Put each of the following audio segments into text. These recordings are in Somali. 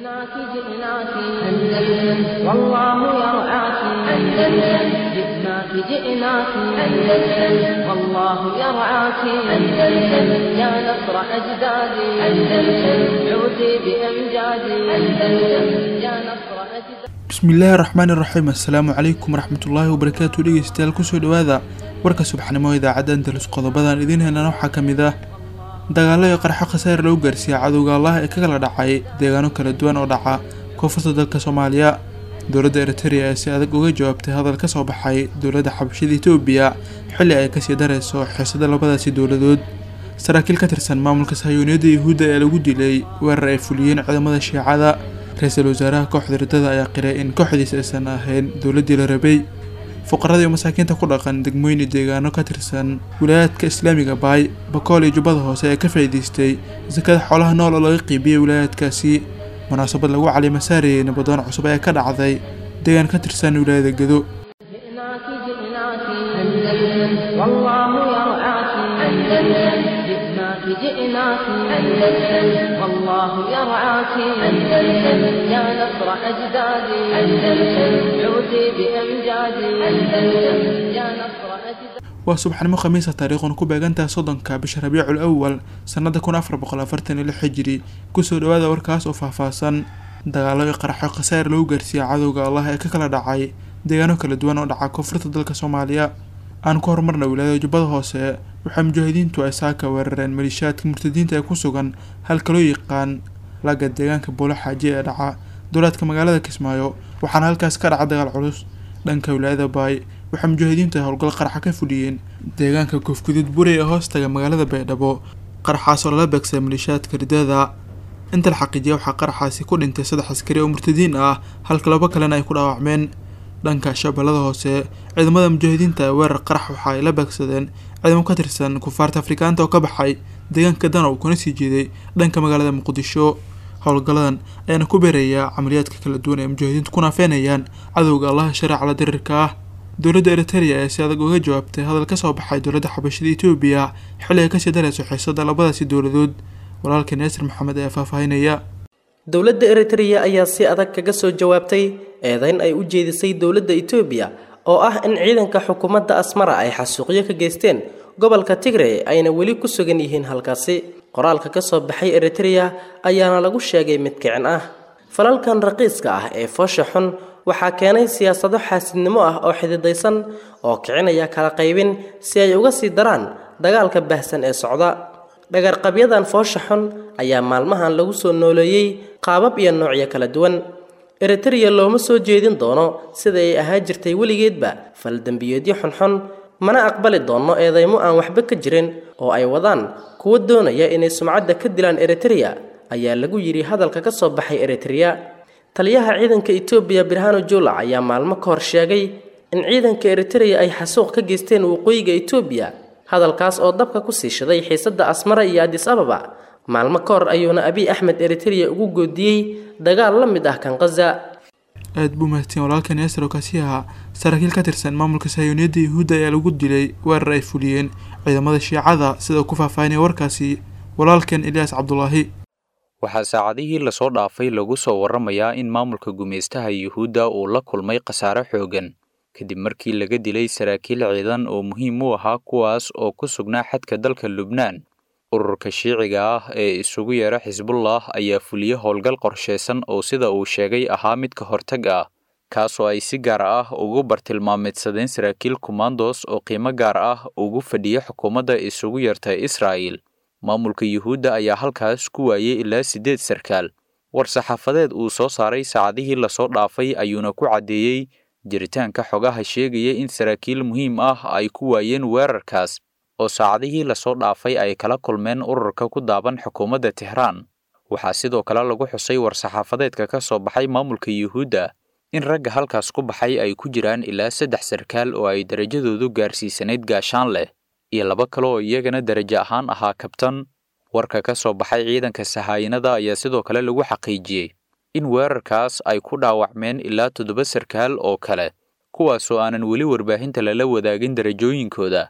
جئناك جئناك أندلس والله يرعاك أندلس جئناك جئناك أندلس والله يرعاك أندلس يا نصر أجدادي أندلس عودي بأمجادي أندلس يا نصر أجدادي bismillaahi raxmaani raxiim assalaamu calaykum waraxmatullaahi wabarakaatu dhegeystayaal kusoo dhawaada warka subaxnimo idaacadda andalus qodobadan idiin helana waxaa ka mid ah dagaalo iyo qarxo khasaar lagu gaarsiiyey cadowga allah ee ka kala dhacay deegaano kala duwan oo dhaca koonfurta dalka soomaaliya dowladda eritereya ee si adag uga jawaabtay hadal ka soo baxay dowladda xabashada etoobiya xilli ay kasii dareyso xiisada labadaasi dowladood saraakiil ka tirsan maamulka sahyooniyadda yuhuudda ee lagu dilay weerar ay fuliyeen ciidamada shiicada ra-iisul wasaaraha kooxda riddada ayaa qiray in kooxdiisa aysan ahayn dowladdii la rabay fuqarada iyo masaakiinta ku dhaqan degmooyin iyo deegaano ka tirsan wilaayaadka islaamiga baay bakool iyo jubbada hoose ee ka faa'iidaystay sakada xoolaha nool oo laga qiibiyey wilaayaadkaasi munaasabad lagu calimasaarayay nabadoon cusub ayaa ka dhacday deegaan ka tirsan wilaayada gedo جئناك جئناك أندلس والله يرعاك أندلس جئناك جئناك أندلس والله يرعاك أندلس يا نصر أجدادي أندلس عودي بأمجادي أندلس يا نصر أجدادي waa subaxnimo khamiisa taariikhuna ku beegantaha soddonka bisha rabiicul awal sannada kun afar boqol afartan iyo lix hijiri kusoo dhawaada warkaas oo faahfaahsan dagaalo iyo qaraxo khasaar lagu gaarsiiyey cadowga allah ee ka kala dhacay deegaano kala duwan oo dhaca koonfurta dalka soomaaliya aan ku horumarna wilaayada jubbada hoose waxaa mujaahidiintu ay saaka weerareen maliishaadka murtadiinta ee ku sugan halka loo yaqaan laga deegaanka buulo xaaji ee dhaca dowlaadka magaalada kismaayo waxaana halkaas ka dhaca dagaal culus dhanka wilaayada baay waxaa mujaahidiintu ay howlgal qaraxa ka fuliyeen deegaanka koofguduud buri ee hoostaga magaalada baydhabo qaraxaas oo lala beegsaday maliishaadka riddada inta la xaqiijiya waxaa qaraxaasi ku dhintay saddex askari oo murtadiin ah halka labo kalena ay ku dhaawacmeen dhanka shabeellada hoose ciidamada mujaahidiinta ee weerar qarax waxa ay la beegsadeen ciidamo ka tirsan kufaarta afrikaanta oo ka baxay deegaanka danow kuna sii jeeday dhanka magaalada muqdisho howlgalladan ayaana ku beerayaa camaliyaadka kala duwan ee mujaahidiintu ku naafeenayaan cadowga allaha shareeca la dirirka ah dowladda eritereya ee si adag uga jawaabtay hadal ka soo baxay dowladda xabashada etoobiya xilli ay kasii dareyso xiisada labadaasi dowladood walaalka naasir maxamed ayaa faahfaahinaya dowladda eritreya ayaa si adag kaga soo jawaabtay eedeyn ay u jeedisay dowladda etoobiya oo ah in ciidanka xukuumadda asmara ay xasuuqyo ka geysteen gobolka tigre ayna weli ku sugan yihiin halkaasi qoraalka ka soo baxay eritreya ayaana lagu sheegay mid kicin ah falalkan raqiiska ah ee foosha xun waxaa keenay siyaasado xaasidnimo ah oo xididaysan oo kicinaya kala qaybin si ay uga sii daraan dagaalka baahsan ee socda dhagarqabyadan foosha xun ayaa maalmahan lagu soo nooleeyey qaabab iyo noocyo kala duwan eritreya looma soo jeedin doono sida ay ahaa jirtay weligeedba faldembiyeedyo xunxun mana aqbali doono eedeymo aan waxba ka jirin oo ay wadaan kuwa doonaya inay sumcadda ka dilaan eritreya ayaa lagu yidhi hadalka ka soo baxay eritreya taliyaha ciidanka etoobiya birhano jula ayaa maalmo ka hor sheegay in ciidanka eritreya ay xasuuq ka geysteen waqooyiga etoobiya hadalkaas oo dabka ku sii shiday xiisadda asmara iyo adis ababa maalmo ka hor ayuuna abiy axmed eritreya ugu goodiyey dagaal la mid ah kan khaza aada buu mahadsan walaalkan yaasir oo kaasi ahaa saraakiil ka tirsan maamulka sahyooniyadda yuhuudda ayaa lagu dilay weerar ay fuliyeen ciidamada shiicada sida uu ku faahfaahinaya warkaasi walaalkan ilyaas cabdulaahi waxaa saacadihii lasoo dhaafay lagu soo warramayaa in maamulka gumaystaha yuhuudda uu la kulmay khasaare xooggan kadib markii laga dilay saraakiil ciidan oo muhiim u ahaa kuwaas oo ku sugnaa xadka dalka lubnaan ururka shiiciga ah ee isugu yeera xisbullah ayaa fuliye howlgal qorshaysan oo sida uu sheegay ahaa mid ka hortag ah kaasoo ay si gaar ah ugu bartilmaameedsadeen saraakiil kumandos oo qiimo gaar ah ugu fadhiya xukuumadda isugu yeerta israa'il maamulka yuhuudda ayaa halkaas ku waayey ilaa siddeed sarkaal war-saxaafadeed uu soo saaray saacadihii lasoo dhaafay ayuuna ku caddeeyey jiritaanka xogaha sheegaya in saraakiil muhiim ah ay ku waayeen weerarkaas oo saacadihii lasoo dhaafay ay kala kulmeen ururka ku daaban xukuumadda tehraan waxaa sidoo kale lagu xusay war-saxaafadeedka ka soo baxay maamulka yuhuudda in ragga halkaas ku baxay ay ku jiraan ilaa saddex sarkaal oo ay darajadoodu gaarsiisanayd gaashaan leh iyo laba kale oo iyagana darajo ahaan ahaa kabtan warka ka soo baxay ciidanka sahaayinada ayaa sidoo kale lagu xaqiijiyey in weerarkaas ay ku dhaawacmeen ilaa toddoba sarkaal oo kale kuwaasoo aanan weli warbaahinta lala wadaagin darajooyinkooda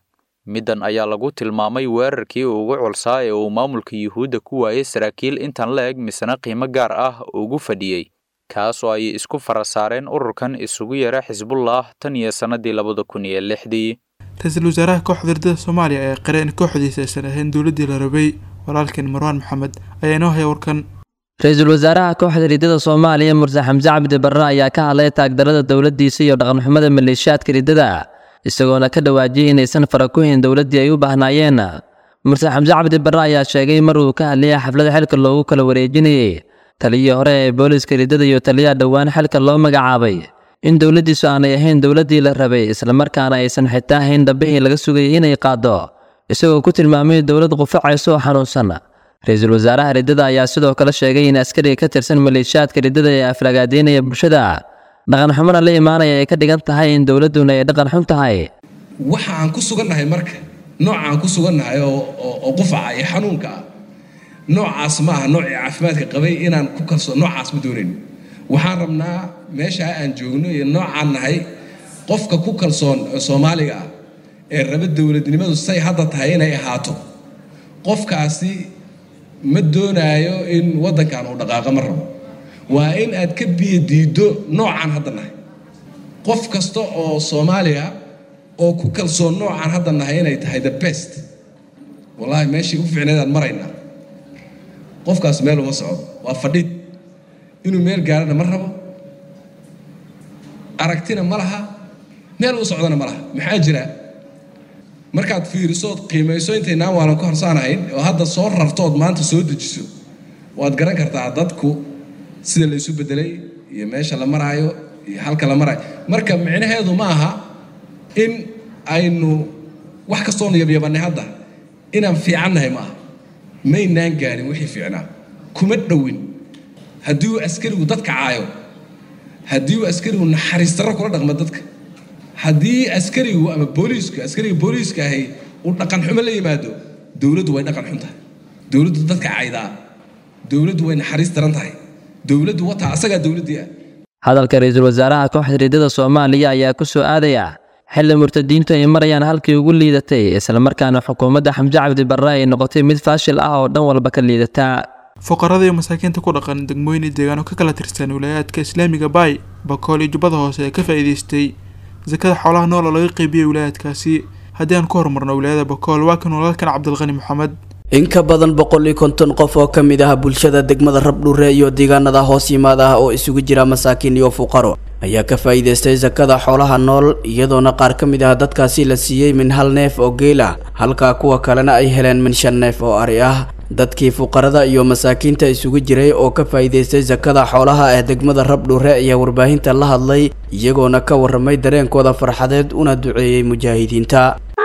middan ayaa lagu tilmaamay weerarkii ugu culsaa ee uu maamulka yuhuudda ku waayey saraakiil intan la eg misna qiimo gaar ah ugu fadhiyey kaas oo ay isku fara saareen ururkan isugu yeera xisbullah tan iyo sannadii labada kun iyo lixdii ra-iisul wasaaraha kooxda ardada soomaaliya ayaa qiray in kooxdiisa aysan ahayn dowladdii la rabay walaalkeen marwaan maxamed ayaa inoo haya warkan ra-iisul wasaaraha kooxda riddada soomaaliya murse xamse cabdi barre ayaa ka hadlay taagdarada dowladdiisa iyo dhaqanxumada maleeshiyaadka riddada isagoona ka dhawaajiyey inaysan fara ku hayn dowladdii ay u baahnaayeen murse xamse cabdi barre ayaa sheegay mar uu ka hadlayay xaflada xilka loogu kala wareejinayey taliyii hore ee booliska riddada iyo taliyaha dhowaan xilka loo magacaabay in dowladdiisu aanay ahayn dowladdii la rabay islamarkaana aysan xitaa hayn dhambihii laga sugayay inay qaaddo isagoo ku tilmaamay dowlad qufacaysa oo xanuunsan ra-iisul wasaaraha riddada ayaa sidoo kale sheegay in askariga ka tirsan maleeshiyaadka riddada ee aflagaadeynaya bulshada dhaqan xumona la imaanaya ay ka dhigan tahay in dowladduna ay dhaqan xun tahay waxa aan ku sugannahay marka nooca aan ku sugannahay oo qufaca iyo xanuunka ah noocaas ma aha noocii caafimaadka qabay inaan ku kalsoo noocaas ma doonayn waxaan rabnaa meeshaa aan joogno iyo noocaan nahay qofka ku kalsoon ee soomaaliga ah ee raba dowladnimadu say hadda tahay inay ahaato qofkaasi ma doonaayo in waddankan uu dhaqaaqo ma rabo waa in aad ka biyo diiddo noocaan hadda nahay qof kasta oo soomaaliya oo ku kalsoon noocaan hadda nahay inay tahay the best wallaahi meeshii u fiicneed aan maraynaa qofkaas meel uma socdo waa fadhid inuu meel gaarana ma rabo aragtina ma laha meel u socdana ma laha maxaa jira markaad fiirisood qiimayso intaynaan waalan ka horsaanahayn oo hadda soo rartood maanta soo dejiso waad garan kartaa dadku sida la isu bedelay iyo meesha la maraayo iyo halka la maraayo marka micnaheedu ma aha in aynu wax kastoonu yabyabannay hadda inaan fiicannahay ma aha maynaan gaarin wixii fiicnaa kuma dhowin haddii uu askarigu dadka caayo haddii uu askarigu naxariis darro kula dhaqmo dadka haddii askarigu ama booliisku askariga booliiska ahay uu dhaqan xumo la yimaado dowladdu way dhaqan xun tahay dowladdu dadka caydaa dowladdu way naxariis daran tahay dowladdu wataa asagaa dowladdii ah hadalka ra-iisul wasaaraha kooxda riddada soomaaliya ayaa ku soo aadaya xilli murtadiintu ay marayaan halkii ugu liidatay islamarkaana xukuumadda xamse cabdi barre ay noqotay mid faashil ah oo dhan walba ka liidata fuqarada iyo masaakiinta ku dhaqan degmooyin iyo deegaano ka kala tirsan wilaayaadka islaamiga baay bakool iyo jubbada hoose ee ka faa'iidaystay sakada xoolaha nool oo laga qeybiyey wilaayaadkaasi haddii aan ku horumarno wilaayada bakool waa kan walaalkan cabdilqani maxamed in ka badan boqol iyo konton qof oo ka mid ah bulshada degmada rabdhure iyo deegaanada hoos yimaada ah oo isugu jira masaakiin iyo fuqaro ayaa ka faa'iidaystay sakada xoolaha nool iyadoona qaar ka mid ah dadkaasi la siiyey min hal neef oo geel ah halka kuwa kalena ay heleen min shan neef oo ari ah dadkii fuqarada iyo masaakiinta isugu jiray oo ka faa'iidaystay sakada xoolaha ee degmada rabdhure ayaa warbaahinta la hadlay iyagoona ka warramay dareenkooda farxadeed una duceeyey mujaahidiinta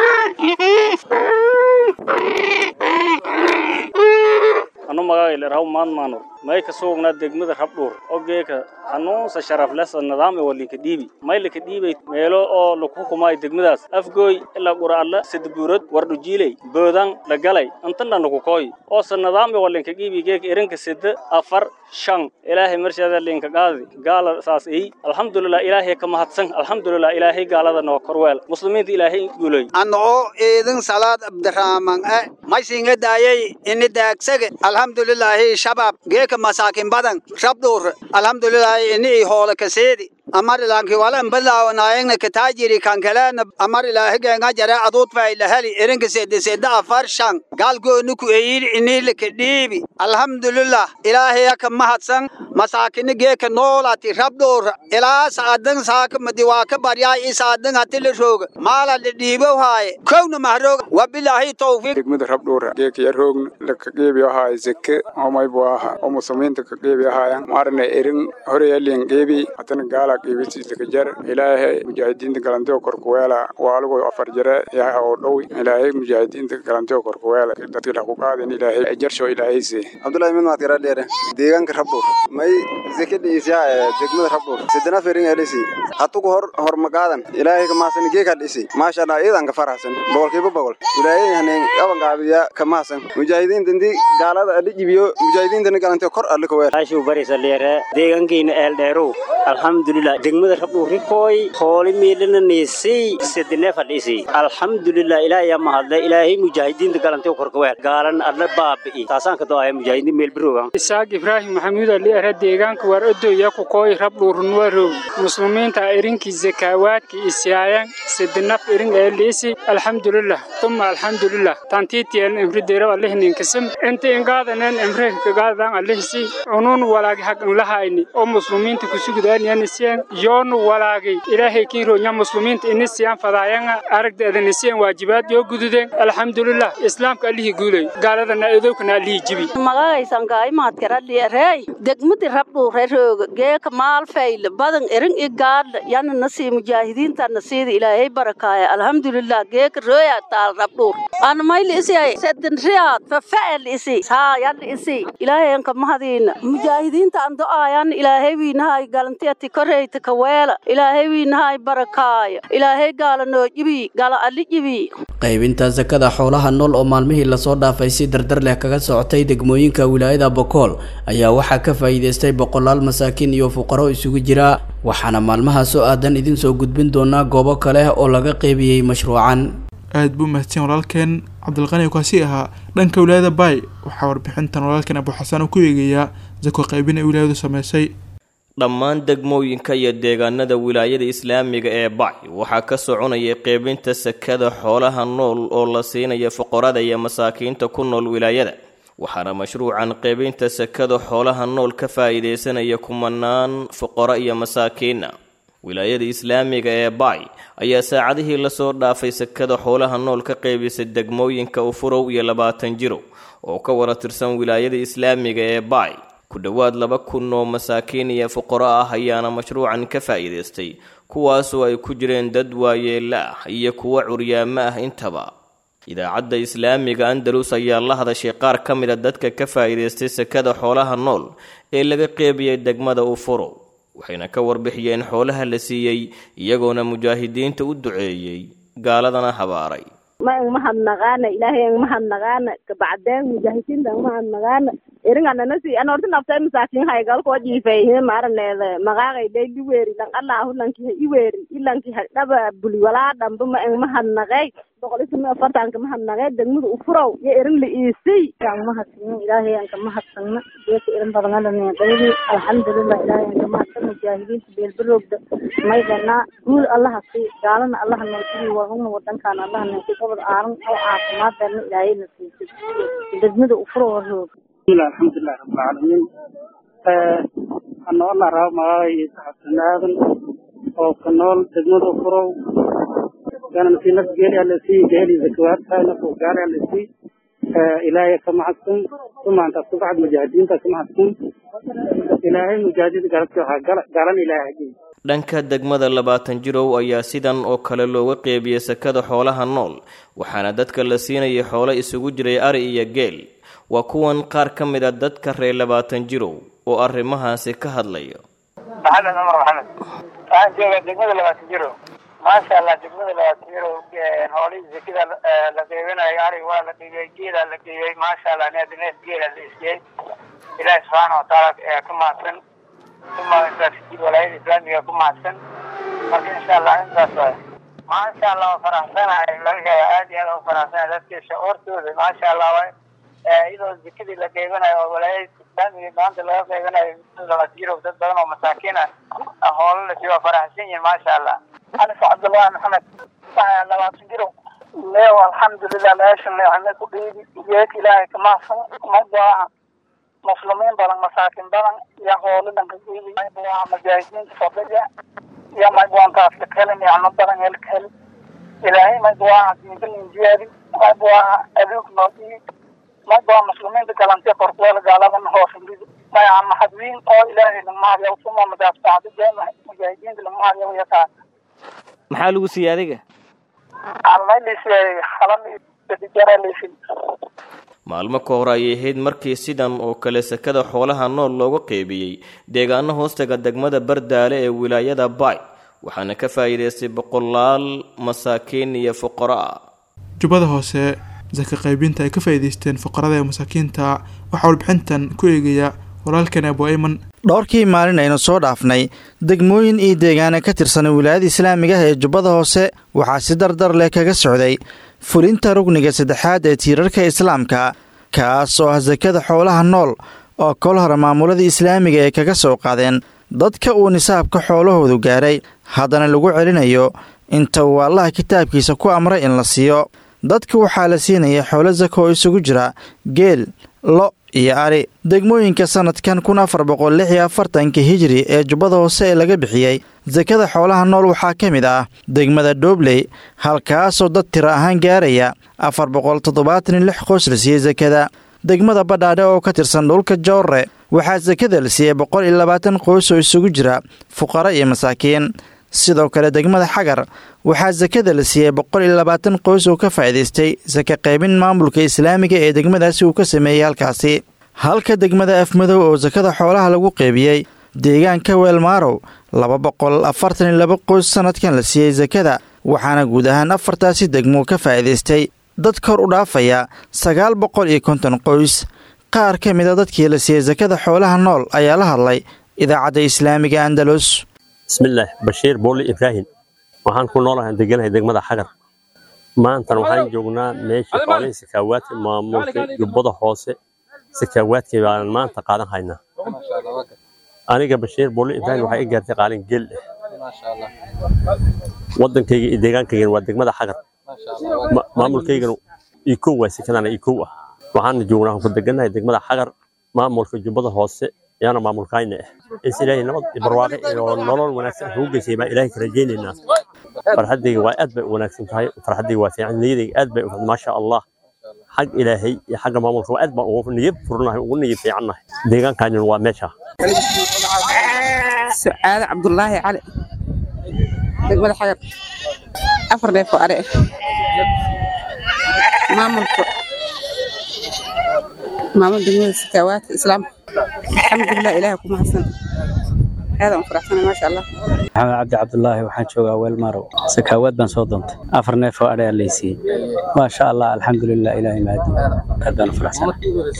anu magaaylerahaw maadmaanur may ka suugnaa degmada rabdhuur ogeeka hanuunsa sharaflesa nidaam e walinka dhiibi may laka dhiibay meelo oo laku hukumaayo degmadaas afgooy ilaa qura'alla sadabuurad wardhujiiley boodan lagalay intana nakukooy oosa nidaam e walinka dhiibi geeka erinka sida afar shan ilaahay marshaada linka qaadi gaala saas ey alxamdulilah ilaahay ka mahadsan alxamdulilah ilaahay gaalada noo korweel muslimiinta ilaahay guulay anoo eedin salaad abdirahman e maysinga daayay ini daagsage alxamdulilaahi shabaab geeka masaakin badan rabdhuur alxamdulilaahi ini hoole kaseedi amar ilaanki walan balaawanayengna kataajiri kankaleena amar ilaahi geenga jare aduud faylaheli erinka sede sede afar shan gaalgooni ku eyiri inilika dhiibi alxamdulilah ilaahaya ka mahadsan masaakini geeka noolati rabdhuur ilaa saadan saaka madiwaaka baryaa i saadan hatila rooga maala la dhiibow haaye kowna mahrooga wabilaahi tawfiiq degmada rabdhuura geeka yaroogna laka geebi ahaaye zeke omaybu aha oo muslimiinta ka geebi ahaayan maarna erin horeyalin geebi hatana gaala geebisiislakajar ilaahay mujaahidiinta galanteo korkuweela waalugo afar jare yaha oo dhow ilaahay mujaahidiinta galanteo korkuweela dadka dhaku qaadin ilaahay jarsho ilaahayse abdullahi min maad garadheere deegaanka rabdhuur may zeke dhiisyaa ee degmada rabdhuur sidana fering elisi hatugu hor hormagaadan ilaahay ka mahadsan geeka dhisi maasha allah iidan ka faraxsan boqolkiiba boqol ilaahay haneen qaban qaabiya ka mahadsan mujaahidiinta intii gaalada adhi jibiyo mujaahidiintana galanteo kor alle ka weel ashuu barisa leere deegaankiina eeldheerow alxamdulilah alxamdulilah degmada rabdhuurikoy hooli miidhana niisay sedene fadhiisi alxamdulilah ilaahay yaa mahadle ilaahay mujaahidiinta galantay korkaweel gaalan adna baabi'i taasaan ka do'aya mujaahidiin meel biroogan isaaq ibraahim maxamuud ali ara deegaanka waar odoya kukooy rabdhuurunwarow muslimiinta irinkii zakaawaadka isiyaayan sedenaf irin ee liisi alxamdulilah tuma alxamdulilah tantiitiyan imrideero alihninkism inta ingaadanen imreh kagaadan alihisi unun walaagi hag inlahayni oo muslimiinta kusugudaaniyanisiyan yoonu walaagi ilaahay kiironya muslimiinta inisiyan fadaayanga aragdeedanisiyan waajibaad yoo gududeen alxamdulilah islaamka allihii guulay gaaladana edowkana allihii jibi magagaysangaaimaadkaraliarey degmadi rabdhuurerooga geeka maalfayl badan erin i gaadla yana nasii mujaahidiinta nasiida ilaahay barakaaya alxamdulilah geeka rooya taal rabdhuur anamayli isiyay sedin riyaad fafa'el isi haa yadli isi ilaahay anka mahadiina mujaahidiinta an do'aayan ilaahay wiinahay galantiyati koreyta kaweela ilaahay wiinahay barakaaya ilaahay gaala noo jibi gala ali jibi qaybinta sakada xoolaha nool oo maalmihii lasoo dhaafay si dardar leh kaga socotay degmooyinka wilaayada bokool ayaa waxaa ka faa'iidaystay boqolaal masaakiin iyo fuqaro isugu jira waxaana maalmaha soo aadan idin soo gudbin doonaa goobo kale oo laga qeybiyey mashruucan aad buu mahadsan walaalkeen cabdilqani kaasi ahaa dhanka wilaayada baay waxaa warbixintan walaalkeen abuxasan ku eegayaa sako qaybin ay wilaayadu sameysay dhammaan degmooyinka iyo deegaanada wilaayada islaamiga ee bac waxaa ka soconaya qeybinta sakada xoolaha nool oo la siinaya fuqarada iyo masaakiinta ku nool wilaayada waxaana mashruucan qeybinta sakada xoolaha nool ka faa'iidaysanaya kumanaan fuqaro iyo masaakiina wilaayada islaamiga ee bac ayaa saacadihii lasoo dhaafay sakada xoolaha nool ka qeybisay degmooyinka ufurow iyo labaatan jiro oo ka wara tirsan wilaayada islaamiga ee bac ku dhowaad laba kun oo masaakiin iyo fuqaro ah ayaana mashruucan ka faa'iidaystay kuwaasoo ay ku jireen dad waayeella ah iyo kuwo curyaamo ah intaba idaacadda islaamiga andalus ayaa la hadashay qaar ka mid a dadka ka faa'iidaystay sakada xoolaha nool ee laga qeybiyey degmada ufuro waxayna ka warbixiyeen xoolaha la siiyey iyagoona mujaahidiinta u duceeyey gaaladana habaaray ma ang mahadnaqaana ilaahay ang mahadnaqaana kabacdeen mujaahidiinta ang mahadnaqaana eringananasi an horta naftay masaakin haygalkoo jiifayhe maaraneeda maqaaqay day liweeri lang allahu lanki ha iweeri ilanki ha dhaba buli walaa dhamba ma ang mahadnaqey boqol ismi afartanka mahadnaqey degmada ufurow yo erin la iisay ang mahadsan ilaahay anka mahadsanna geeka erin badangalanqeydi alxamdulilah ilaahay anka mahadsan mujaahidiinta beelbarogda maydana guul allaha sii gaalana allaha noosii wagana wadankaana allaha noosii gobol aaran oo caafimaadana ilaahay na siisay degmada ufurow roog bismillah alxamdulilah rabbilcaalamiin anoolna raba magacay saxabsan aadan oo ka nool degmada ufurow kana nasi naf geeli alasi geeli zakawaadka naf gaali alasi ilaahay ka maxadsan sumaantaas ku bacd mujaahidiinta ka maxadsan ilaahay mujaahidid galabti waxaa galan ilaahay hajiy dhanka degmada labaatan jirow ayaa sidan oo kale looga qeybiyey sakada xoolaha nool waxaana dadka la siinayay xoolo isugu jiray ari iyo geel waa kuwan qaar ka mid a dadka reer labaatan jirow oo arrimahaasi ka hadlaya maxamed cumar maxamed waxaan joogaa degmada labaatan jirow maasha allah degmada labaatan jirow hoolihii sekida la qeybinayo arig waa la qeybiyey geelaa la qeybiyey maasha allah neef neef geela la isiyey ilaahi subxaana watacaala ka mahadsan uma intaas walaayada islaamiga ku mahadsan marka insha allah intaas waay maasha allah waa faraxsanahay laga aad iyo aad u faraxsanahay dadka shacuurtooda maasha allah waay iyadoo zekadii la qeybanayo oo walaayada islaamiga maanta laga qeybanayo labaatan jirow dad badan oo masaakiin ah hoola la siiyo waa faraxsan yihin maasha allah anis cabdullahi maxamed labaatan jirow leew alxamdulilah meesha leexame ku dhiibi geed ilaahay kamahsan magaaha muslimiin badan masaakin badan iyo hoolo dhanka dhiibi waa mujaahidiinta fadhiga iyo magwaantaas ka helin nicmo badan helka heli ilaahay magwaa diinkalinjiyaadi magwaa aduug noo dhiibi magwaa muslimiinta galantiya korkuweel gaaladan hoosindidi maya maxadwiin oo ilaahay lagmahadyaw suma madaas bacdideena mujaahidiinta lagmahadyaw yataa maxaa lagu siiyey adiga maalmo ka hor ayay ahayd markii sidan oo kale sakada xoolaha nool looga qeybiyey deegaano hoostaga degmada bardaale ee wilaayada baay waxaana ka faa'iidaystay boqolaal masaakiin iyo fuqaro ah jubbada hoose saka qaybinta ay ka faa'iidaysteen fuqarada ee masaakiinta waxaa warbixintan ku eegaya walaalkan abu ayman dhowrkii maalin aynu soo dhaafnay degmooyin iyo deegaana ka tirsan wilaayada islaamiga ah ee jubbada hoose waxaa si dardar leh kaga socday fulinta rugniga saddexaad ee tiirarka islaamka kaas oo ah sakada xoolaha nool oo kol hore maamuladii islaamiga ay kaga soo qaadeen dadka uu nisaabka xoolahoodu gaaray haddana lagu celinayo inta uu allaha kitaabkiisa ku amray in la siiyo dadka waxaa la siinaya xoolo sako oo isugu jira geel lo iyo ari degmooyinka sannadkan kun afar boqol lix iyo afartanka hijiri ee jubbada hoose ee laga bixiyey sakada xoolaha nool waxaa ka mid ah degmada doobley halkaasoo dad tiro ahaan gaaraya afar boqol toddobaatan iyo lix qoys la siiyey sakada degmada badhaadhe oo ka tirsan dhulka joorre waxaa sakada la siiyey boqol iyo labaatan qoys oo isugu jira fuqaro iyo masaakiin sidoo kale degmada xagar waxaa sakada la siiyey boqol iyo labaatan qoys oo ka faa'iidaystay saka qaybin maamulka islaamiga ee degmadaasi uu ka sameeyey halkaasi halka degmada afmadow oo sakada xoolaha lagu qeybiyey deegaanka weelmaarow laba boqol afartan iyo laba qoys sannadkan la siiyey sakada waxaana guud ahaan afartaasi degmo ka faa'iidaystay dad kor u dhaafaya sagaal boqol iyo konton qoys qaar ka mid a dadkii la siiyey sakada xoolaha nool ayaa la hadlay idaacadda islaamiga andalus bismillaah bashiir booli ibraahim waxaan ku noolahay deganahay degmada xagar maantana waxaan joognaa meeshii xoolihii sakaawaadka maamulka jubbada hoose sakaawaadkii baan maanta qaadan haynaa aniga bashiir booli ibraahim waxaa i gaartay qaalin geel eh wadankayga iyo deegaankaygana waa degmada xagar maamulkaygana ikow waa sekadana ikow ah waxaana joognaa ku deganahay degmada xagar maamulka jubbada hoose yaana maamulkayna ah is ilaahay nabad iyo barwaaqe iyo nolol wanaagsan ugu geysay baan ilaahay ka rajaynaynaa farxaddayga waa aad bay u wanaagsan tahay farxaddayga waa fiican niyadayga aad bay u maasha allah xag ilaahay iyo xagga maamulka waa aad baan ugu niyad furnahay ugu niyad fiicannahay deegaankaanina waa meesha sucaade cabdulaahi cali degmada xagar afar neef oo are maamulka maamul degmada sakaawaadka islaamka alxamdulilah ilaah ku mahadsan aadaan u faraxsanay maasha allah maxamed cabdi cabdulaahi waxaan joogaa weelmarow sakaawaad baan soo doontay afar neef oo adhe laysiiyey maasha allah alxamdulilah ilaahay mahadi aad baan u faraxsanay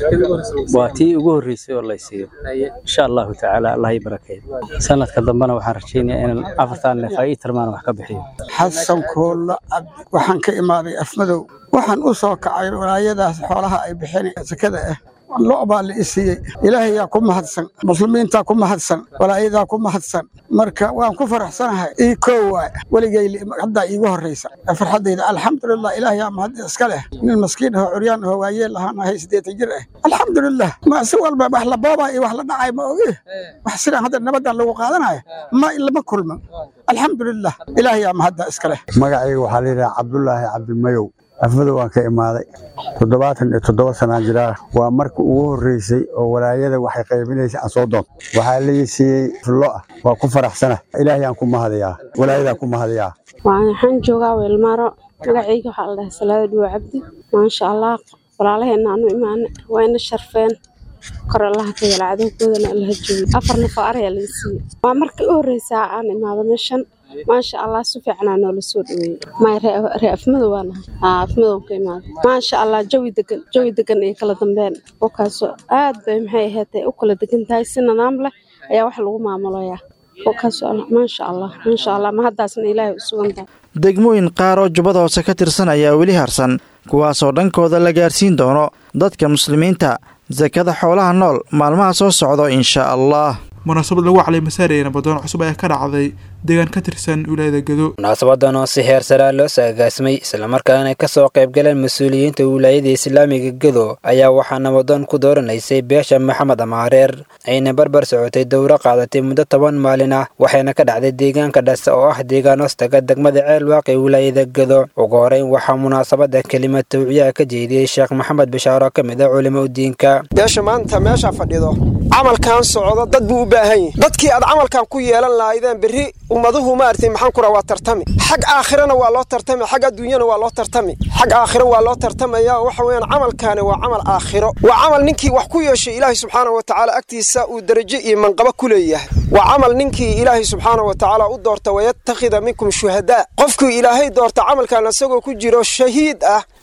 waa tii ugu horreysay oo laysiiyo insha allahu tacaala allah ii barakeeyo sanadka dambena waxaan rajaynayaa inaan afartaan neef ay ii tarmaan wax ka bixiyo xasan koolla cabdi waxaan ka imaaday afmadow waxaan u soo kacay walaayadaas xoolaha ay bixin sakada ah lo baa la i siiyey ilaahayaa ku mahadsan muslimiintaa ku mahadsan walaayadaa ku mahadsan marka waan ku faraxsanahay ii koo waay weligay haddaa iigu horraysa farxaddayda alxamdulilah ilaahayaa mahad iska leh nin maskiin ahoo curyaan ahoo waayeel ahaan ahay siddeetan jir ah alxamdulilah ma si walba wax la boobaa iyo wax la dhacay ma ogi wax sidaan hadda nabaddan lagu qaadanayo ma lama kulman alxamdulilah ilaahayaa mahadda iska leh magacayga waxaa la yidhaha cabdulaahi cabdimayow afmadow waan ka imaaday toddobaatan iyo toddoba sanaan jiraa waa markii ugu horreysay oo walaayada waxay qaybinaysay aan soo doonto waxaa lii siiyey fullo ah waa ku faraxsana ilaahayaan ku mahadayaa walaayadaa ku mahadayaa waxaan joogaa weelmaaro magacayga waxaa la dhahay salaada dhuwa cabdi maasha allah walaalaheenna aanu imaana waa ina sharfeen kor allaha ka yala cadowgoodana allaha joogi afar nafo arayaa laga siiyey waa markii u horreysaa aan imaado meeshan maasha allah si fiicanaa noola soo dhaweeyey may ree afmadow waa nahay haa afmadow ka imaaday maasha allah jawi degan jawi degan iyo kala dambeyn wakaasoo aad bay maxay ahaatay u kala degan tahay si nidaam leh ayaa wax lagu maamulayaa wakaasoo maasha allah maasha allah ma haddaasna ilaahay u sugan tahay degmooyin qaar oo jubbada hoose ka tirsan ayaa weli harsan kuwaasoo dhankooda la gaarsiin doono dadka muslimiinta sakada xoolaha nool maalmaha soo socdo insha allah munaasabad lagu calay masaaraya nabadoon cusub ayaa ka dhacday deegaan ka tirsan wilaayada gado munaasabadan oo si heer saraa loo saagaasmay islamarkaana ka soo qaybgaleen mas-uuliyiinta wilaayada islaamiga gado ayaa waxaa nabadoon ku dooranaysay beesha maxamed amaareer ayna barbar socotay dowro qaadatay muddo toban maalin ah waxayna ka dhacday deegaanka dhase oo ah deegaan hoostaga degmada ceel waaqi wilaayada gado ugu horeyn waxaa munaasabada kelimad tawciyaha ka jeediyey sheekh maxamed bishaaro ka mid a culimo udiinka beesha maanta meesha fadhido camalkan socdo dad buu u baahan yahi dadkii aad camalkan ku yeelan lahaydeen berri ummaduhu maartay maxaan kura waa tartami xag aakhirana waa loo tartami xag adduunyana waa loo tartami xag aakhiro waa loo tartamaya waxa weeyaan camalkaani waa camal aakhiro waa camal ninkii wax ku yeeshay ilaahay subxaanahu wa tacaala agtiisa uu darajo iyo manqabo ku leeyahay waa camal ninkii ilaahay subxaanahu wa tacaala u doorta wayattakhida minkum shuhadaa qofkuu ilaahay doorta camalkan isagoo ku jiro shahiid ah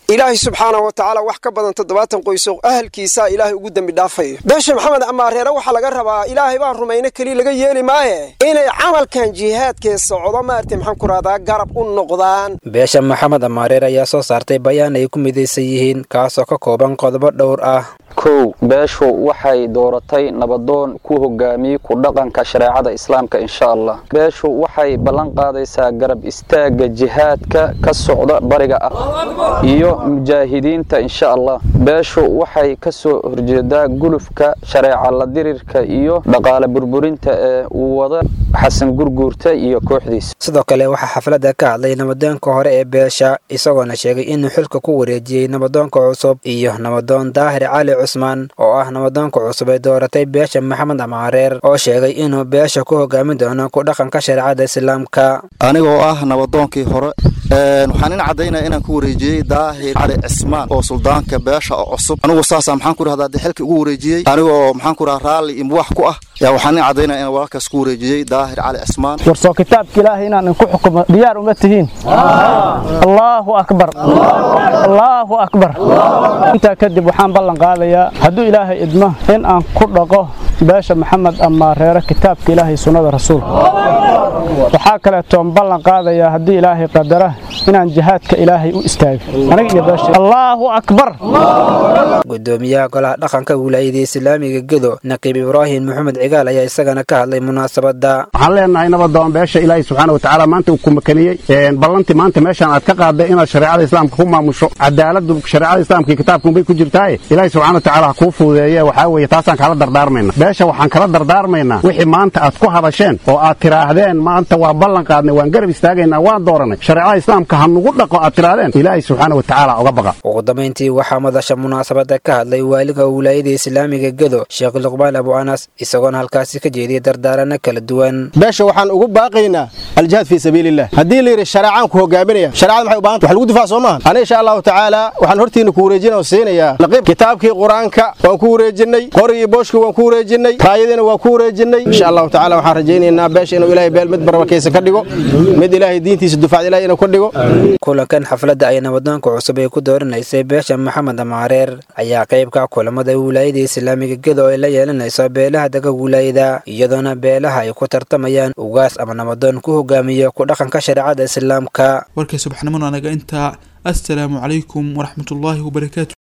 ilaahay subxaanahu wa tacaala wax ka badan toddobaatan qoyso ahalkiisaa ilaahay ugu dembi dhaafayo beesha maxamed amaareere waxaa laga rabaa ilaahay baan rumayno keliya laga yeeli maaye inay camalkan jihaadkee socdo maartay maxaan ku rahdaa garab u noqdaan beesha maxamed amaareer ayaa soo saartay bayaan ay ku midaysan yihiin kaasoo ka kooban qodobo dhowr ah kow beeshu waxay dooratay nabadoon ku hogaamiyey ku dhaqanka shareecada islaamka insha allah beeshu waxay ballan qaadaysaa garab istaagga jihaadka ka socda bariga ah iyo mujaahidiinta insha allah beeshu waxay ka soo horjeedaa gulufka shareeca la dirirka iyo dhaqaale burburinta ee uu wada xasan gurguurta iyo kooxdiisa sidoo kale waxaa xafladda ka hadlay nabadoonka hore ee beesha isagoona sheegay inuu xilka ku wareejiyey nabadoonka cusub iyo nabadoon daahir cali cusmaan oo ah nabadoonka cusub ee dooratay beesha maxamed amaareer oo sheegay inuu beesha ku hogaamin doono ku dhaqanka shareecada islaamka anigoo ah nabadoonkii hore waxaan in caddaynaya inaan ku wareejiyey daahir cali cismaan oo suldaanka beesha oo cusub anigu saasa maxaan ku rahdaa dee xilkii ugu wareejiyey anigoo maxaan ku rahaa raalli iyo muwax ku ah yaa waxaan in caddaynaya inaan walaalkaas ku wareejiyey daahir cali cismaan warsoo kitaabka ilaahay inaan ku xukumo diyaar uma tihiin allaahu akbar allaahu akbar intaa kadib waxaan ballan qaadayaa hadduu ilaahay idmo in aan ku dhaqo beesha maxamed amaareere kitaabka ilaahay sunnada rasuulka waxaa kaleetoon ballan qaadayaa haddii ilaahay qadara inaan jihaadka ilaahay u istaago aniga iyo beesha allaahu akbar gudoomiyaha golaha dhaqanka wilaayada islaamiga gedo naqiib ibraahim maxamed cigaal ayaa isagana ka hadlay munaasabadda waxaan leenahay nabadoon beesha ilaahay subxaana watacaala maanta uu ku makaniyey ballantii maanta meeshaan aad ka qaadday inaad shareecada islaamka ku maamusho cadaaladu shareecada islaamka iyo kitaabkunbay ku jirtaaye ilaahay subxaana watacaala ha kuu fuudeeye waxaa weeye taasaan kala dardaarmayna beesha waxaan kala dardaarmaynaa wixii maanta aad ku hadasheen oo aad tiraahdeen maanta waa ballan qaadnay waan garab istaagaynaa waan dooranay shareecada islaamka ha nugu dhaqo aad tirahdeen ilaahay subxaana watacaala uga baqa ugu dambayntii waxaa madasha munaasabadda ka hadlay waaliga wilaayada islaamiga gedo sheekh luqmaan abu anas isagoona halkaasi ka jeediyay dardaarano kala duwan beesha waxaan ugu baaqaynaa aljihaad fii sabiililah haddii la yidhi shareecaan ku hogaaminaya shareecada maxay u baahanta wax lagu difaac soo maahan ani insha allahu tacaala waxaan hortiina ku wareejina oo siinayaa laqiib kitaabkii qur-aanka waan ku wareejinay qorigii booshkii waan ku wareejinay raayadiina waan ku wareejinay insha allahu tacaala waxaan rajaynaynaa beesha inuu ilaahay beel mid barbarkaysa ka dhigo mid ilaahay diintiisa dufacda ilahay inuu ka dhigo kulankan xafladda ay nabadoonka cusub ay ku dooranaysay beesha maxamed amaareer ayaa qaybka kulamada wilaayada islaamiga gedo ay la yeelanayso beelaha daga wilaayada iyadoona beelaha ay ku tartamayaan ugaas ama nabadoon ku hogaamiyo ku dhaqanka shareecada islaamka warkay subaxnimona anaga intaa assalaamu calaykum waraxmatullaahi wabarakaatu